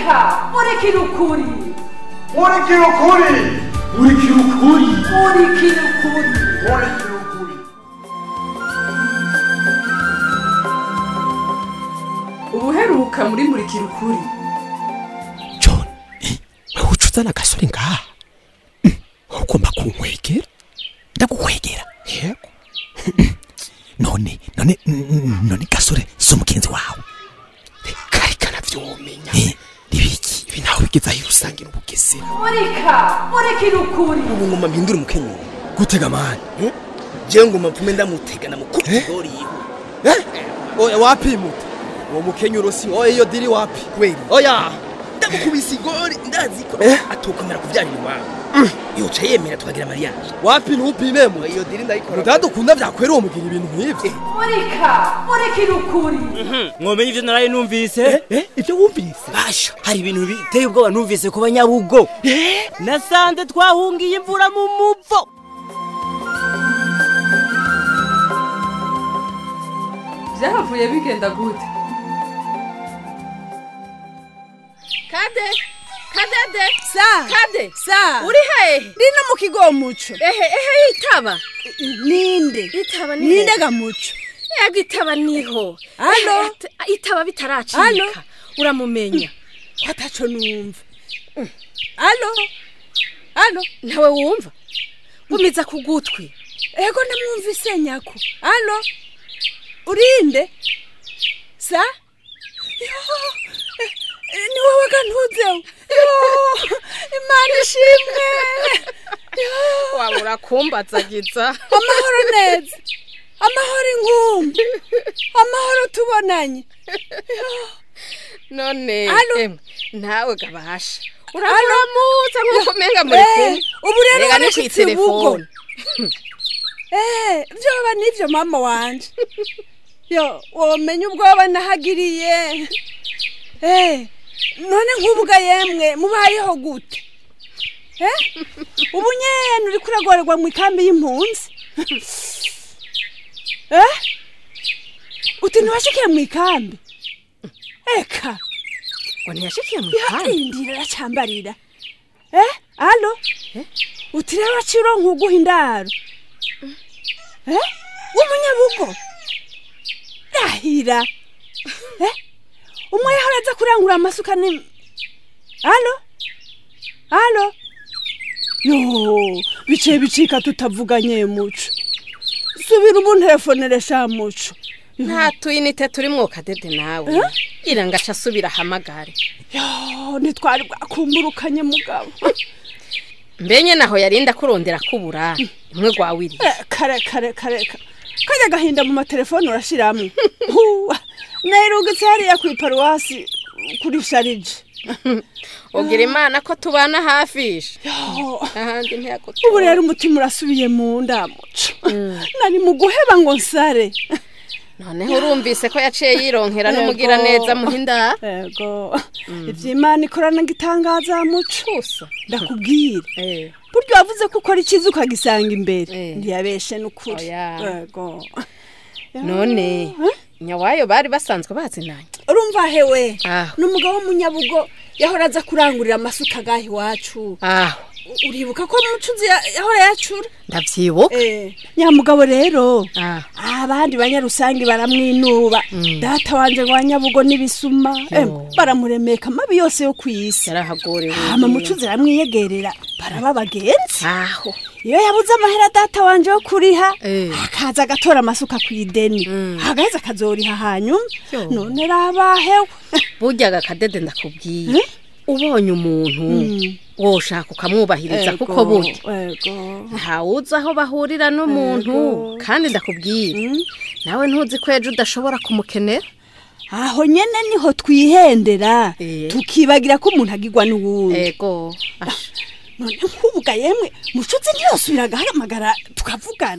murika murikira ukuri murikira ukuri murikira ukuri murikira ukuri murikira ukuri ubuheruka muri murikira ukuri john eh, wewe uca uzana agasore ngaha Mm, ugomba kunkwegera ndagukwegera yego none none mm, none gasore si umugenzi wawe Eh, kari kanavyomenya nibiki ibi nawe bigeze aho usangira ubugesera murika murikira ukuri ubu ngoma mpindura umukenyero gutega mani je ngoma mvume ndamutega namukubita igori yiwe oya wapi muta uwo mukenyero si oya iyo diri wapi kweli oya ndamukubise igori ndazi ko atokomera kuvyarira iwawe yoca yemera tukagira mariage wapi ntupime mu iyo diri ndayikora mutadukunda vyakwera uwo mugira ibintu nk'ivyo murika murikira ukuri mwomenye ivyo naraye numvise ivyo wumvise basha hari ibintu biteye ubwoba numvise ku banyabugo nasanze twahungiye imvura mu muvo byahavuye bigenda gute kade kadede sa kade sa uri hehe ndino mu kigo muco ehe ehe itaba ninde itaba ni ninde hehe? gamuco ego itaba niho Alo? Ehe, it- itaba Alo? bitaracika uramumenya ataco numva alo alo ntawe wumva umiza ku gutwi ego namwumvise nyako alo urinde sa Yo, eh, eh, ni wowe gantuzeho Yo, imana ishimwe Yo. waba urakumbazagiza amahoro neza amahoro inkumbi amahoro tubonanye none Alo? emwe ntawe gabasha uramuramutsa nk'uko umenga muri Eh, kumwe ubu rero Rega ni warashitse kw'iterefone. ubugo. Eh, vyoba nivyo mama wanje yo womenya ubwoba nahagiriye Eh, none nk'ubuga yemwe mubayeho gute Eh, ubu nyene uriko uragorerwa mu ikambi y'impunzi Eh, uti ntiwashikiye mu ikambi eka ngo ntiyashikiye mu ihanga indira aracambarira eh alo uti rero waciye uronka uguha indaro eh w'umunyabugo rahira eh umwe yahora aza kurangura amasuka ni alo alo yo biciye bicika tutavuganye muco subira umunterefonere sha muco nta tuyinite turimwo kadede nawe gira ngo aca asubira ahamagare yo ntitwari bwakumburukanye mugabo mbenye naho yarinda kurondera kubura imwe gwawiri Eh, kare kare kare ka- kajya gahinda mu matelefone urashiramwo Huwa, nayirungitse hariya ku iparuwasi kuri sharije ugira imana ko tubana hafisha Yo, ahandi ubu ntiyagutura rero umutima urasubiye mu ndamuco nari mu guheba ngo nsare noneho urumvise ko yaciye yironkera n'umugira neza muhinda ego ivy'imana ikorana gitangaza muco gusa ndakubwira eh buryo wavuze ko ukora icyiza ukagisanga imbere Eh. ntiyabeshe n'ukuri Oya. ego none nyawayo bari basanzwe bazinanye urumva hewe aho ni umugabo w'umunyabugo yahora aza kurangurira amasuka agaha iwacu aho U- uribuka ko mucuzi ya- yahora yacura ndavyibuka Eh, nyamugabo rero aho abandi banyarusangi baramwinuba data wanje ngo wanyabugo n'ibisuma Em, baramuremeka amabi yose yo kw'isi yarahagorewe hama mucuzi aramwiyegerera baraba bagenzi aho iyo yabuze amahera data wanje yo kuriha Eh. akaza agatora amasuka ku ideni agaheza akazoriha hanyuma Yo. none rabahewe burya agakadede ndakubwiye ubonye umuntu woshaka ukamwubahiriza kuko burya ego ntawuzi aho bahurira n'umuntu Ego. kandi ndakubwira nawe ntuzi ko ejo udashobora kumukenera aho nyene niho twihendera Eh. tukibagira ko umuntu agirwa n'uwundi ego asha none nk'ubuga yemwe mucuzi ntiyosubira agahamagara tukavugana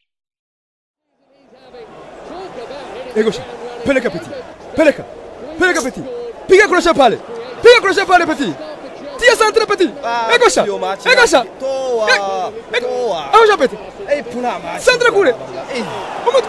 Egosha, peleka petit. Peleka. Peleka petit. Piga crochet pale. Piga crochet pale petit. Tia centre petit. Egosha. Egosha. toa toa Egosha petit. ei puna macho Centre kule. Umutwe.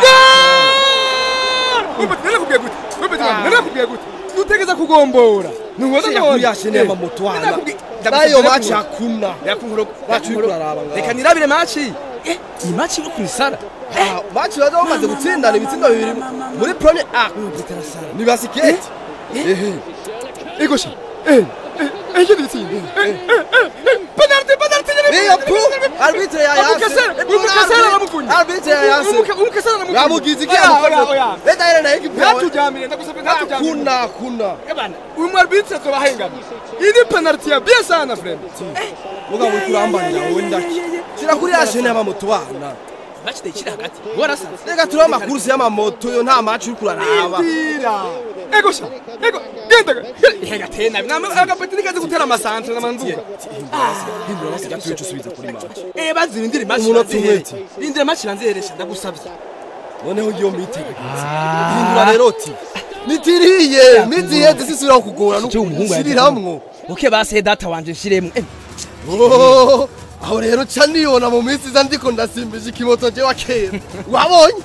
Wewe petit, nenda kupiga guti. Wewe petit, nenda kupiga guti. Dutegeza kugombora. Nuhuza Shira none. kuri ya shene Eh. y'amamoto wana Ndakubwi- nayo ndakubwira maci ko- hakuna Yakunkoro Maci uriko uraraba ngaho. Reka nirabire maci. Eh, iyi maci yo kunisara. Ah, maci baza bamaze gutsindana ibitsindo bibiri muri premier a ni basiketi Ehe. Egosha. Eh, eh, eh, yedi bitsinda. Eh, eh, eh, penalty, penalty. Iya pu arbitre ya yase Umukasera, umukasera aramukunye. arbitre ya yase Umuka- Umukasera aramukunye. yamugize iki Oya, oya, oya. yamukoze leta yene nayo ikipewe Natujamire, ndagusabye natujamire. hakuna hakuna Ebana, uyu mwarbitse tubahengana. Iyi ni penalty ya bien sana friend. mugabo uri kurambanira wowe ndaki shira kuri ya shene y'amamoto wana Match ndayikira hagati. Warasanze. reka turiho amakurusi y'amamoto yo nta maci uri kuraraba Indira. Egosha. Ego, genda. Hega tena. Nama agapeti nikaze gutera amasantre namanzuka. gatuye usubiza kuri maci Eh bazira indiri match. Umunota umwe. Indira match iranziheresha ndagusabye. noneho ngiyo mitege hindura rero ti nitiriye mitiyeze sisubira kukugora nukushiriramwo Uke base data wanje nshiremwe. Oh, aho rero ca nibona mu minsi iza ndiko ndasimbije ikimoto je wa kera wabonye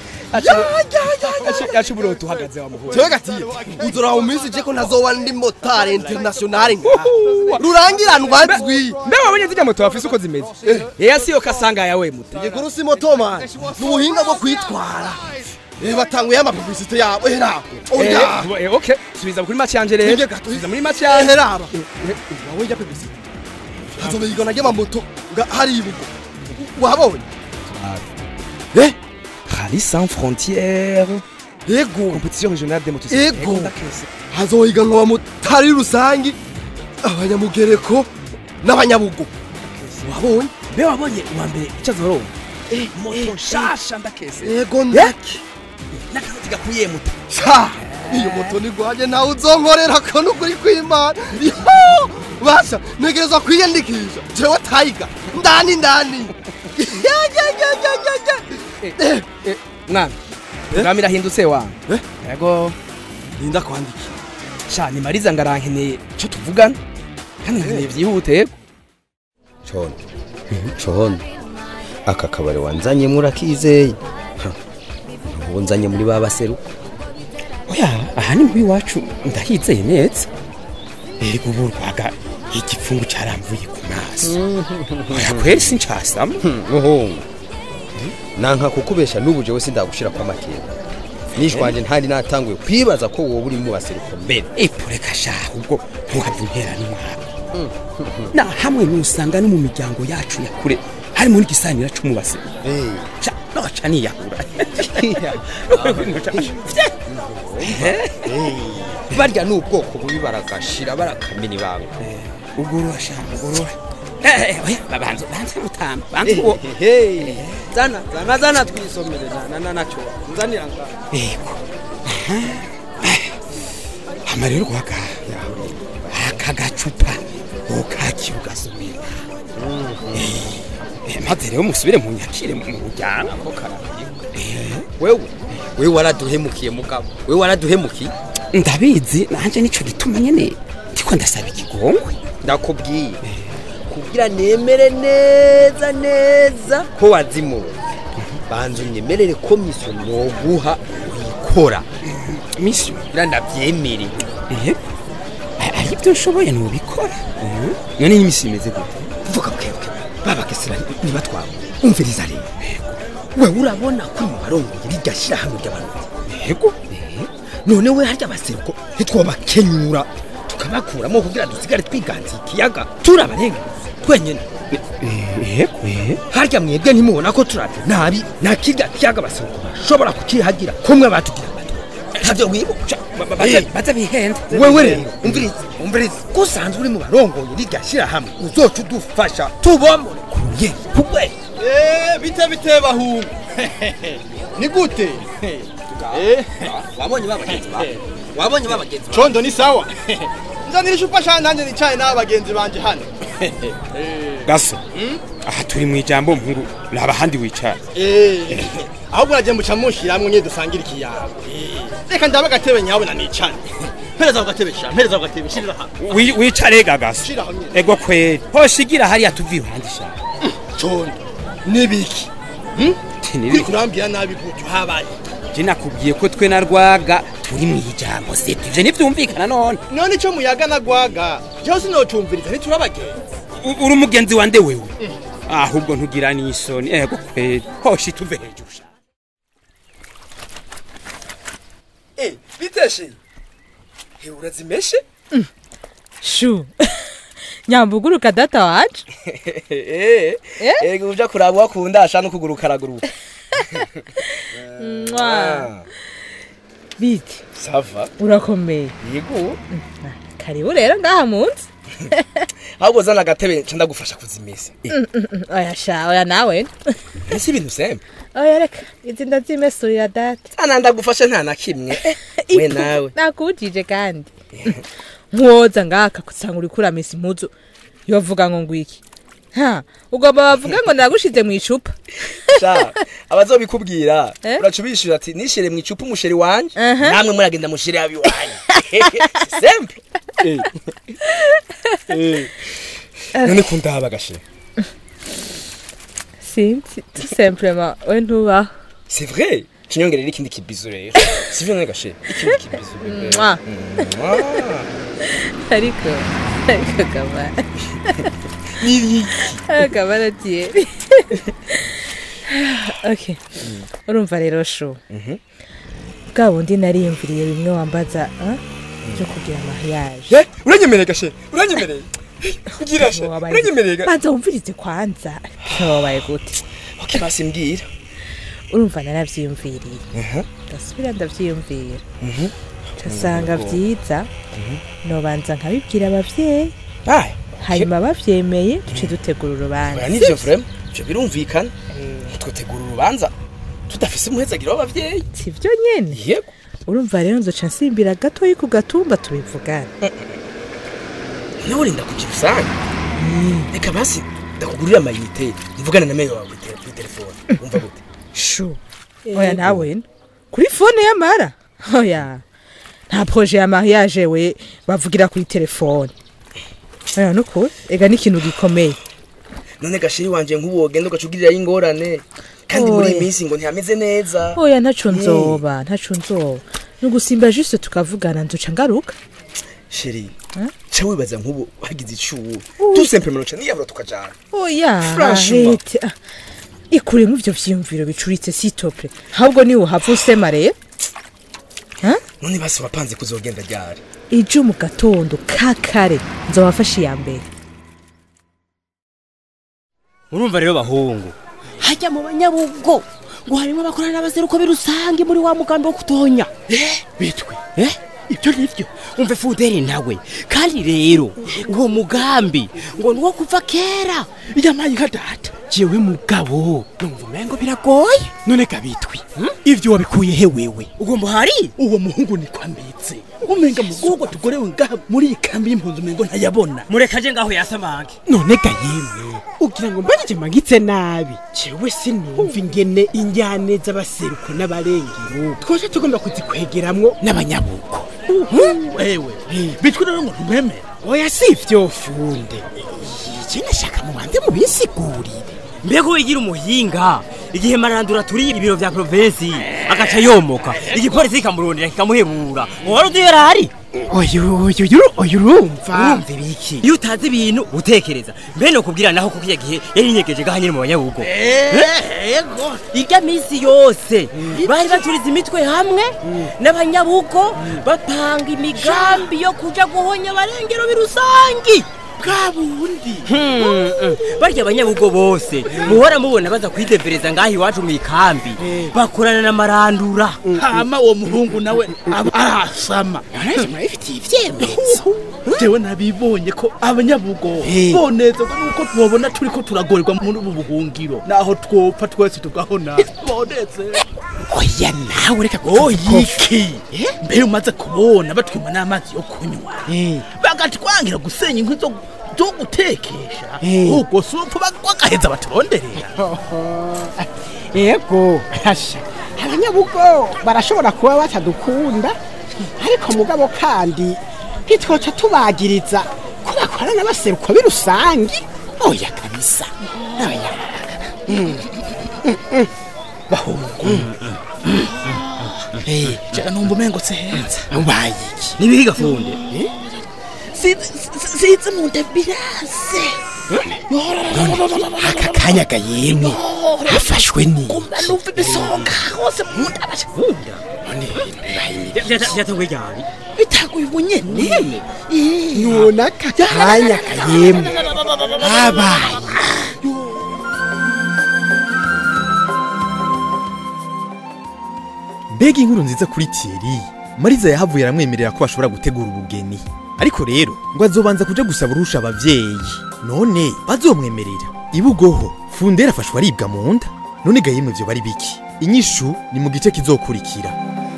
Yacu buroto uhagaze wa muhura. jewe gatiye uzora mu minsi je ko ntazoba ndi motari internationale ngaha rurangiranwa nzwi Mbe wabonye zijya moto wafise uko zimeze. Eh siyo kasanga yawe muto. igikuru si moto man ni ubuhinga bwo kwitwara Eh, batanguye amapublicite yabo era oya Eh, eh, okay. Subiza kuri match yanje rero. Nige gato. Subiza muri match yanje. eheraba wawe njya publicite hazoba igona ry'amamoto nga hari ibugo wabonye eh Rallye sans frontières. yego Compétition régionale des motocyclettes. Ego. hazohiganwa abamotari rusangi abanyamugereko n'abanyabugo wabonye Mbe wabonye uwa mbere icyo azoronka. Moto shasha ndakese. yego ndaki N'akazi gakuye muto. sha iyo moto ni gwaje nawe uzonkorera ko nukuri kw'imana Yo! basha ntegerezwa kwiyandikisha jewe tayiga ndani ndani Ya, ya, ya, ya, ya, ya. Eh, Mwana. Programme irahindutse wangu. Eh? Yego. ninda kwandiki Sha ni Mariza ngarankeneye cyo tuvugana. Kandi nkeneye byihute yego. cono cono aka kabari wanzanyemo urakizeye Ha, ubu nzanye muri ba baseruko oya aha ni muri iwacu ndahizeye neza erega ubu rwaga igipfungu cyaramvuye ku maso oya kweri sincasamo muhungu nanka kukubesha n'ubu jewe sindagushira kwa makenga nishwanje ntari natanguye kwibaza ko wowe uri mu baseruko mbere ipureka shaha ubwo ntuhava intera n'umwaka na hamwe nusanga no mu miryango yacu ya kure harimo n'igisanira c'umubase Eh, Ca, noca niyahura barya ni ubwoko bubi baragashira barakamena ibanga ugorora shaha ugorora Eh, eh, oya banze banze mutamba banze uwo Hey, zana zana zana twisomere zana na nacho nzanira nga yego hama rero rwaga aka gacupa ukakira ugasubira Eh, maze rero musubire mu nyakire mu muryango ko wewe wewe waraduhemukiye mugabo wewe waraduhemukiye ndabizi nanje nico gituma nyene ndiko ndasaba ikigongwe ndakubwiye kugira nemere neza neza ko wazimuwe banza unyemerere ko miso noguha uyikora misi kugira ndabyemere eh ari ibyo nshoboye ntubikora none n'imisi imeze gute vuga bwebwe babakesera nibatwabo umviriza rero wewe urabona ko mu barongoye rirya shyirahamwe ry'abantu yego none we harya abaseruko ntitwobakenyura tukabakuramo kugira dusigare twiganza ikiyaga turabarenga twenyine yego eh harya mwebwe ntimubona ko turavye nabi nta kirya kiyaga abaseruko bashobora kukihagira kumwe batugira bato ntavyo wibuka baza baza bihenda wewe rero umviriza umviriza ko usanzwe uri mu barongoye rirya shyirahamwe uzoca udufasha tubomore ku rugero kugwe Eh, bite bite bahungu ni gute Eh, wabonye babagenzi bawe wabonye babagenzi bawe condo ni sawa nzanira icupa sha nanjye nicaye n'abagenzi banje hano gaso aha turi mu ijambo nkuru raba handi wicara Eh, ahubwo nagiye muca munshiramwe nye dusangira ikiyago reka ndabe agatebe nyabona nicane mpereza ku gatebe sha mpereza ku gatebe shirira hano Wi- wicare ga gaso shira hamwe ego kweri hoshigira hariya tuvi iruhande shaka condo nibiki Nti uri kurambira nabi gutyo habaye je nakubwiye ko twe na rwaga uri mu ijambo sibyo ivyo ntivyumvikana none none ico muyaga na gwaga jewe sinocumviriza ntiturabagenzi U- uri umugenzi wande wewe ahubwo ntugira n'isoni ego kweli hoshi tuve hejuru sha Eh, biteshe he urazimeshe shu nyambuguruka data wacu Eh, ego uja kuraba wakunda asha no kuguruka araguruka Mwa. biti sava urakomeye yego karibu rero ngaha munsi ahubwo zana agatebe nca ndagufasha kuzimesa Mm, mm, mm. oya sha oya nawe ese ibintu sembe oya reka izi ndazimesurira data ana ndagufasha nta na kimwe we nawe nakujije kandi nkuwoza ngaka kusanga uri kuramesa impuzu yovuga ngo ngwiki ha ugomba bavuga ngo nagushize mu icupa sha abazobikubwira Eh? uraca ubishura ati nishyire mu icupa umusheri wanje Aha. namwe muragenda mushire abi wanje sembe none kundaba gashe sinzi tout simplement we ntubaho c'est vrai kinyongerera ikindi kibizo rero sivyo none gashe ikindi kibizo bebe. Mwah. Mwah. ariko ariko kamara Niri. kamara tiye okay urumva rero shu bwa bundi nariyumviriye bimwe wambaza ah, byo kugira mariage Eh, uranyemereye gashe uranyemereye ngira she Wabaye- uranyemereye ga- banza wumvirize kwanza wabaye gute okay basi mbwira urumva naravyiyumviriye ndasubira ndavyiyumvira casanga vyiza nobanza nkabibwira abavyeyi Aye. hanyuma bavyemeye duce dutegura urubanza oya nivyo vrema ivyo birumvikana twotegura urubanza tudafise umuhezagiro w'abavyeyi sivyo nyene yego urumva rero nzoca nsimbira gatoyi ku gatumba tubivugana nawe urinda kugira usanga reka basi ndakugurira amayinite mvugane na meyo wawe te- kuri telefone wumva gute shu oya nawe no. kuri fone y'amara oya nta proje ya mariage we bavugira kuri telefone oya nukuri ega ni ikintu gikomeye none gashiri wanje nk'ubu wogenda ugacugirirayo ingorane kandi muri iyi Oya. minsi ngo ntihameze neza oya ntaco Eh. nzoba ntaco nzoba ni ugusimba juste tukavugana nzoca ngaruka sheri ca wibaza nk'ubu hagize icuwu tout simplement ca niyabura tukajana oya Franchement. arete ah, ikuremo ivyo vyiyumviro bicuritse sitople ahubwo niwe uhava usema rero none basi wapanze kuzogenda ryari ejo mu gatondo ka kare nzobafasha iya mbere urumva rero bahungu hajya mu banyabugo ngo harimo abakorana n'abaseruko birusange muri wa mugambi wo kutonya bitwe eh ibyo nivyo umve fuderi nawe kandi rero uwo mugambi ngo ni uwo kuva kera yamaye nka data jewe mugabo numva umengo biragoye none gabitwi ivyo wabikuye he wewe ugomba hari uwo muhungu ni kwambitse umenga mugogo tugorewe ngaha muri iyi kambi y'impunzi umengo ntayabona murekaje ngaho yasamange none ga yemwe ugira ngo mbagije mangitse nabi jewe sinumva ingene injyane z'abaseruko n'abarengero twaje tugomba kuzikwegeramwo n'abanyabuko wewe bitwe rero ngo ntumwemere oya si ivyo funde iki nashaka mubanze mubisigurire mbega wigira umuhinga igihe marandura turiye ibiro vya provinsi agaca yomoka igipolisi kikamurondera kikamuhebura wari uzi yari ahari oyu oyu oyu urumva urumva ibiki iyo utazi ibintu utekereza mbe no kubwira naho kuko iya gihe yari inyegeje gaha nyine mu banyabugo yego irya minsi yose bari baturiza imitwe hamwe n'abanyabugo bapanga imigambi yo kuja guhonya abarengero birusangi bwa bundi barya abanyabugo bose muhora mubona baza kwidevereza ngaho iwacu mu ikambi bakorana na marandura hama uwo muhungu nawe aba arasama naraje murabifitiye ivyemezo jewe nabibonye ko abanyabugo Eh. bonezerwa nuko tubabona turiko turagorerwa muri ubu buhungiro naho twopfa twese tugahona bonezerwa oya nawe reka oyiki mbere umaze kubona batwima n'amazi yo kunywa bagatwangira gusenya inkwi zo zo gutekesha Eh. ubwo si upfa bagaheza baturonderera yego hasha abanyabugo barashobora kuba batadukunda ariko mugabo kandi ntitwoca tubagiriza ko bakorana n'abaseruko birusangi oya kabisa oya Eh, jega numva umengo sehenza ubaye iki nibihiga funde size mu nda birase aka kanya gayemwe hafashwe ni kumva numva ibisonga hose mu nda bashunda byatanguye ryari bitaguye ubunyene none aka kanya gayemwe habaye mbega inkuru nziza kuri Thierry mariza yahavuye aramwemerera ko bashobora gutegura ubugeni ariko rero ngo azobanza kuja gusaba urusha abavyeyi none bazomwemerera ibugoho fundera afashwe aribwa mu nda none ga yemwe vyo bari biki inyishu ni mu gice kizokurikira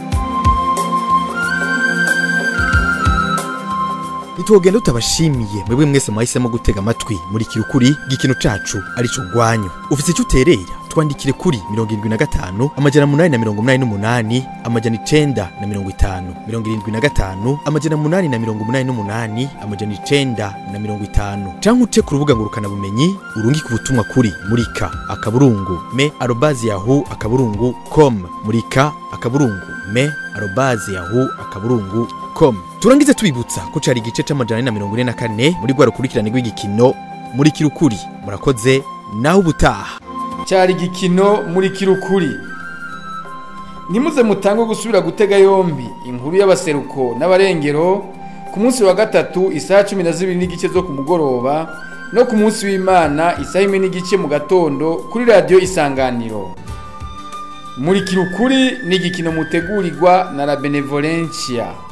ntitwogenda tutabashimiye mwebwe mwese mwahisemo gutega amatwi muri kirukuri gikino cacu arico rwanyu ufise icyo uterera twandikire kuri mirongo irindwi na gatanu amajana munani na mirongo munani n'umunani amajana icenda na mirongo itanu mirongo irindwi na gatanu amajana munani na mirongo munani n'umunani amajana icenda na mirongo itanu canke uce ku rubuga ngurukanabumenyi urungike ubutumwa kuri murika akaburungu me arobazi yahu akaburungu com murika akaburungu me arobazi yahu akaburungu com turangize tubibutsa ko cari igice c'amajana ane na mirongo ine na kane muri rwa rukurikirane rw'igikino muri kirukuri murakoze naho ubutaha cyari igikino muri kirukuri ntimuze mutange gusubira gutega yombi inkuru y'abaseruko n'abarengero ku munsi wa gatatu isaha cumi na zibiri n'igice zo ku mugoroba no ku munsi w'imana isaha imwe n'igice mu gatondo kuri radiyo isanganiro muri kirukuri ni igikino mutegurirwa na la benevolencia